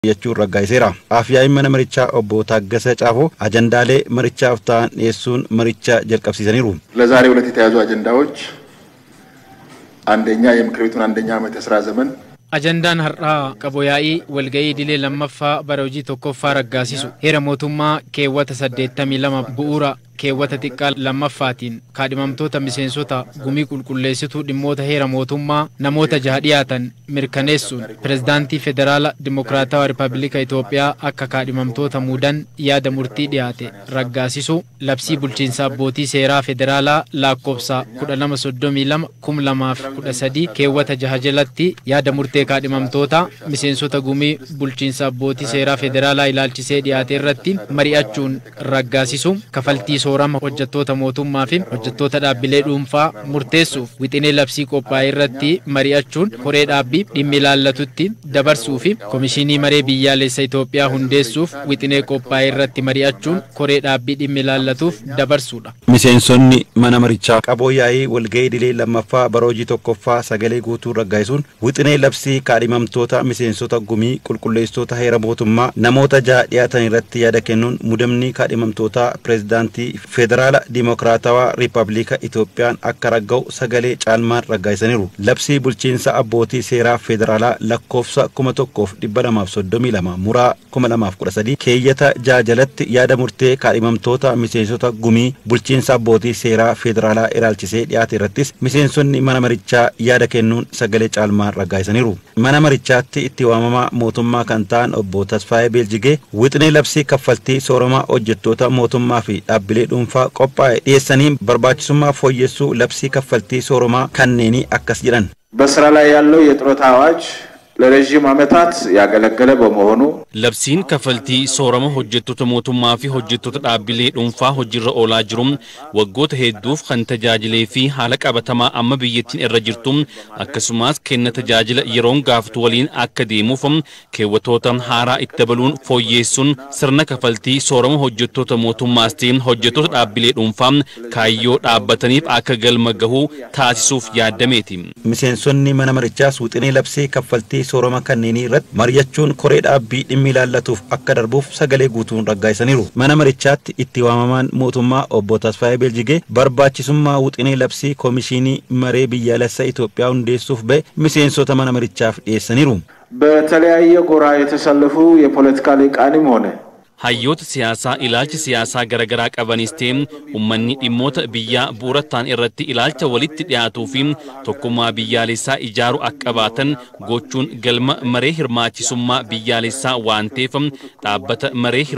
jechuun raggaa'iseera. Afyaa'in mana marichaa obbo Taaggasee Caafoo ajandaalee marichaaf ta'an dhiyeessuun maricha jalqabsiisaniiru. ለዛሬ ሁለት የተያዙ አጀንዳዎች አንደኛ የምክር ቤቱን አንደኛ ዓመት የስራ ዘመን Ajandaan har'aa qaboyaa'ii walga'ii idilee lammaffaa bara hojii tokkoffaa raggaasisu heera mootummaa keewwata 82 bu'uura keewwata xiqqaa lammaffaatiin kaadhimamtoota miseensota gumii qulqulleessituu dhimmoota heera mootummaa namoota jaha dhiyaatan mirkaneessuun pirezidaantii federaala dimokiraatawaa rippaabilika Itoophiyaa akka kaadhimamtoota muudan yaada murtii dhiyaate raggaasisu labsii bulchiinsa abbootii seeraa federaalaa lakkoofsa 1232 keewwata jaha jalatti yaada murtee kaadhimamtoota miseensota gumii bulchiinsa abbootii seeraa federaalaa ilaalchisee dhiyaate irratti mari'achuun raggaasisu kafaltii soorama hojjettoota mootummaa fi hojjettoota dhaabbilee dhuunfaa murteessuuf wixinee labsii qophaa'e irratti mari'achuun koree dhaabbii dhimmi ilaallatutti dabarsuu fi komishinii maree biyyaalessa Itoophiyaa hundeessuuf wixinee qophaa'e irratti mari'achuun koree dhaabbii dhimmi ilaallatuuf dabarsuudha. Miseensonni mana marichaa qabooyaa'ii walga'ii idilee lammaffaa bara hojii tokkoffaa sagalee guutuu raggaasisuun wixinee labsii kaadhimamtoota miseensota gumii qulqulleessitoota heera mootummaa namoota jaha dhiyaatan irratti yaada kennuun mudamni kaadhimamtoota pireezidaantii federaala dimokiraatawaa riippaabilika Itoophiyaan akka ragga'u sagalee caalmaan raggaasisaniiru. Labsii bulchiinsa abbootii seeraa federaalaa lakkoofsa kuma tokkoof dhibba lamaaf soddomii lama muraa kuma lamaaf kudha sadii keeyyata jaha jalatti yaada murtee kaadhimamtoota miseensota gumii bulchiinsa abbootii seeraa federaalaa ilaalchisee dhiyaate irrattis miseensonni mana marichaa yaada kennuun sagalee caalmaan raggaasisaniiru. Mana marichaatti itti waamamaa mootummaa kan ta'an obbo Tasfaayee Beeljigee wixinee labsii kaffaltii sooramaa hojjettoota mootummaa fi dhaabbilee dhuunfaa qophaa'e dhiyeessanii barbaachisummaa fooyyessuu labsii kaffaltii sooramaa kanneenii akkas jedhan. በስራ ላይ ያለው የጡረታ አዋጅ ለረዥም ዓመታት ያገለገለ በመሆኑ Labsiin kaffaltii soorama hojjettoota mootummaa fi hojjettoota dhaabbilee dhuunfaa hojiirra oolaa jiru waggoota hedduuf kan tajaajilee fi haala qabatamaa amma biyyattiin irra jirtu akkasumas kenna tajaajila yeroon gaafatu waliin akka deemuuf keewwatoota haaraa itti dabaluun fooyyeessuun sirna kaffaltii soorama hojjettoota mootummaas ta'e hojjettoota dhaabbilee dhuunfaa kaayyoo dhaabbataniif akka galma gahuu taasisuuf yaadameeti. Miseensonni mana marichaas wixinee labsii kaffaltii soorama kanneenii irratti mari'achuun koree dhaabbii dhimmi ilaallatuuf akka darbuuf sagalee guutuun raggaasisaniiru. Mana marichaatti itti waamamaan mootummaa obbo Tasfaayee Beeljigee barbaachisummaa wixinee labsii koomishinii maree biyyaalessa Itoophiyaa hundeessuuf ba'e miseensota mana marichaaf dhiyeessaniiru. በተለያየ ጎራ የተሰለፉ የፖለቲካ ሊቃንም ሆነ hayyoota siyaasaa ilaalcha siyaasaa garaagaraa qabanis ta'e uummanni dhimmoota biyyaa bu'uura ta'an irratti ilaalcha walitti dhiyaatuu fi tokkummaa biyyaalessaa ijaaruu akka qabaatan gochuun galma maree hirmaachisummaa biyyaalessaa waan ta'eef dhaabbata maree